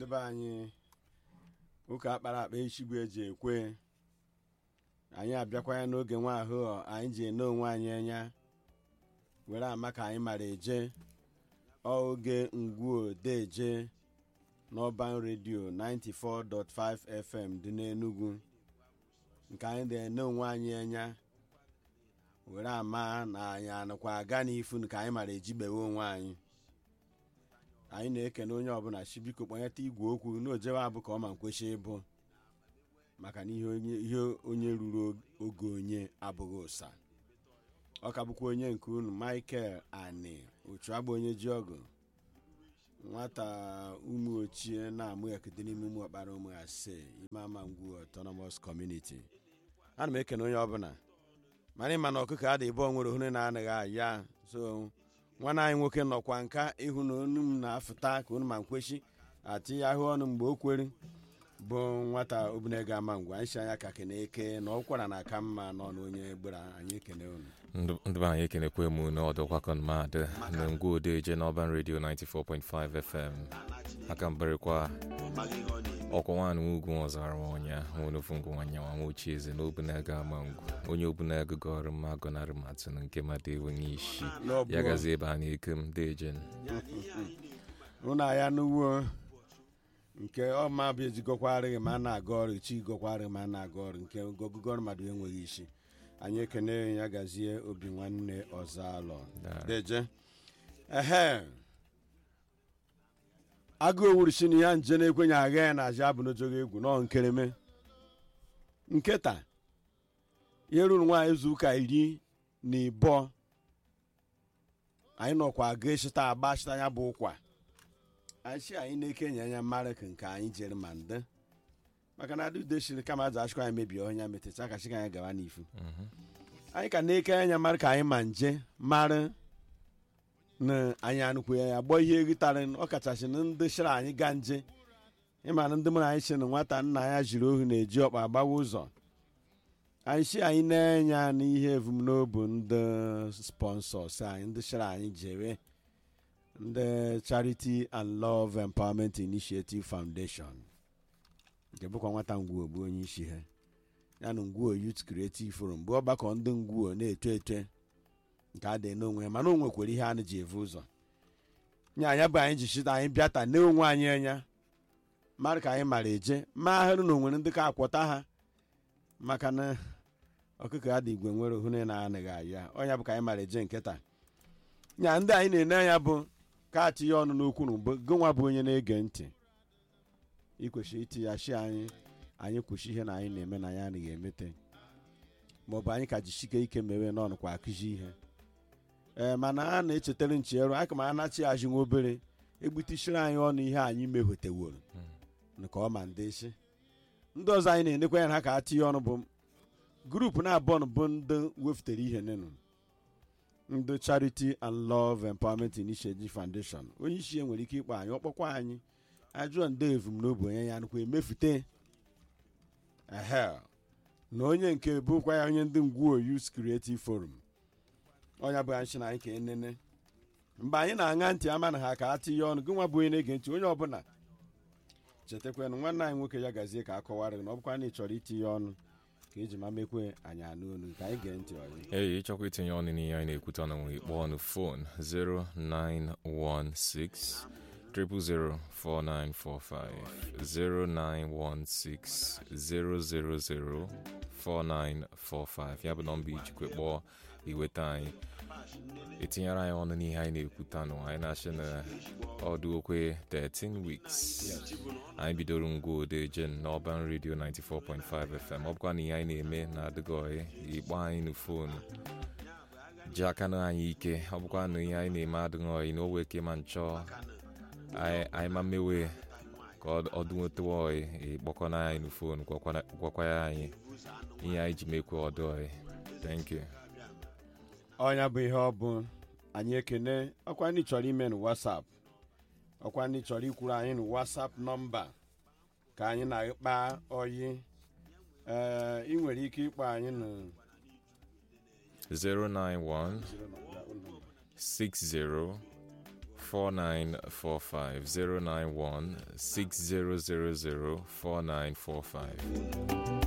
be anyị ụka akpara akpa echigbu eji ekwe anyị abịakwanya n'oge nwa ahụ anyị ji ene onwe anyị anya were ama ka anyị mara eje ọ oge ngwuo deje n'ọban redio 94.5 fm dị n'enugwu nke anyị na-ene onwe anyị anya were ama na anyị anụkwa aga n'ifu ka anyị mara ejigbewe onwe anyị anyị na-ekene onye ọbụla chi biko kpọnyeta igwe okwu n'ojewe abụ ka ọ ma nkwesị ịbụ maka na ihe onye ruru oge onye abụghị ụsa ọ ka bụkwa onye nke unu michael ani ochu agba onye ji ọgụ nwata ụmụ ochie na-amụ ekete n'ime ụmụ ọkpara ụmụ ase ime ama ngwu autonomous community ana m ekene onye ọbụla mana ịma na ọkụkọ adị ebe onwere ohune na-anaghị aya so nwanne anyị nwoke nọkwa nka ịhụ na onu m na-afụta ka unu ma nkwechi ati ya ahụ ọnụ mgbe o kwere bụ nwata obinega ama ngwa anyị si anya ka kene eke na ọkwara na aka mma n'ọnụ onye gbara anyị ekene unu ndị be anyị ekenekwe m n'ọdọkwakọn madị na ngwa odeje n'ọban redio 94.5 fm aka mberịkwa ọkwa nwaanyị ugwu ọzara ọnya nwenufu ngụ nwanya nwa nwochi eze na obunaga ama ngwu onye obunaga gọrọ mma gọnarị matụ na nke mmadụ enweghị isi ya gazi ebe a na-eke m dejen ụnụ ya n'ugbo nke ọma bụ ejigokwarịghị ma a na-aga ọrụ chi gokwarịghị ma a na-aga ọrụ nke ogụgọrụ mmadụ enweghị isi anyị ekene ya gazie obi nwanne ọzọ alọ deje ehe agụ owuruchi na ya nje na-ekwenye agha ya na aja abụ n'ojogo egwu nọ nkereme nketa ihe ruru nwaanyị izu ụka iri na ịbụọ anyị nọkwa aga echita agba chita ya bụ ụkwa anyị si anyị na-ekenye anya mara ka nke anyị jere ma nde maka na adị udeshiri kama aja achịkwa anyị mebie ọnya metecha ka chika anyị gawa n'ifu anyị ka na-eke anya mara ka anyị ma nje mara na anyị anụkwu ya gbọọ ihe egitara ọkachasị na ndị chịrị anyị ga nje ịma na ndị mụrụ anyị si na nwata nna ya jiri ohu na-eji ọkpa agbawa ụzọ anyị si anyị na-enye n'ihe evumnobi ndị sponsors anyị ndị chịrị anyị jere ndị charity and love empowerment initiative foundation nke bụkwa nwata ngwuo bụ onye isi ha ya na ngwuo youth creative forum bụ ọgbakọ ndị ngwuo na-eto eto nke a dị n'onwe ya mana o nwekwara ihe anyị ji evu ụzọ nye anya bụ anyị ji chita anyị bịata na onwe anyị anya mara ka anyị mara eje ma ahụrụ na onwere ndị ka akwọta ha maka na ọkụkọ ya dị igwe nwere ohune na-anaghị aya ọnya bụ ka anyị mara eje nkịta nya ndị anyị na-ene anya bụ ka atinye ọnụ n'okwu na mbụ gịnwa bụ onye na-ege ntị ikwesịrị iti ya shi anyị anyị kwụsị ihe na anyị na-eme na ya anaghị emete maọbụ anyị ka jisike ike mewe n'ọnụ kwa akụzi ihe ee mana a na-echetara ncheru aka ma anachi azụ nwa obere egbutechiri anyị ọnụ ihe anyị mehoteworo nke ọma ndị isi ndị ọzọ anyị na-enekwa ya ha ka atinye ọnụ bụ grupu na-abụọ bụ ndị wefutere ihe nenu ndị charity and love empowerment initiative foundation onye isi ya nwere ike ịkpọ anyị ọkpọkwa anyị ajụọ ndị evumnobi onye ya nụkwa emefute ehe na onye nke bụkwa ya onye ndị ngwuo youth creative forum ọnya bụ anyị na anyị ka enene mgbe anyị na-aṅa ntị ama na ha ka atinye ọnụ gị nwa bụ onye na-ege ntị onye ọbụla chetakwanụ nwanne anyị nwoke ya gazie ka akọwara gị na ọ bụkwa na ị chọrọ itinye ọnụ ka eji ma mekwe anyị anụ olu ka anyị gee ntị ọyị ee ịchọkwa itinye ọnụ n'ihe anyị na-ekwute ọnụ nwere ikpọ ọnụ fon 0916 0004945 0916 000 4945 ya bụ nọmba ijikwa kpọọ iweta anyị etinyere anyị ọnụ n'ihe anyị na-ekwutanụ anyị na-achị na ọdụ okwe 13 weeks anyị bidoro ngwa odejen n'ọban redio 94.5 fm ọ bụkwa na ihe anyị na-eme na adịgọghị ikpọ anyị na fonu ji aka na anyị ike ọ bụkwa na ihe anyị na-eme adịghọghị na owe ke ma nchọ anyị ma mmewe ka ọ dụnwetawa ọyị ịkpọkọ na anyị na fonu gwakwa ya anyị ihe anyị ji mekwe ọdụ ọyị thank you ọnya bụ ihe ọ bụ anyị ekene ọkwa ndị chọrọ ime na whatsapp ọkwa ndị chọrọ ikwuru anyị na whatsapp nọmba ka anyị na-akpa oyi ee ị nwere ike ịkpọ anyị na 091 60 4945 091 6000 4945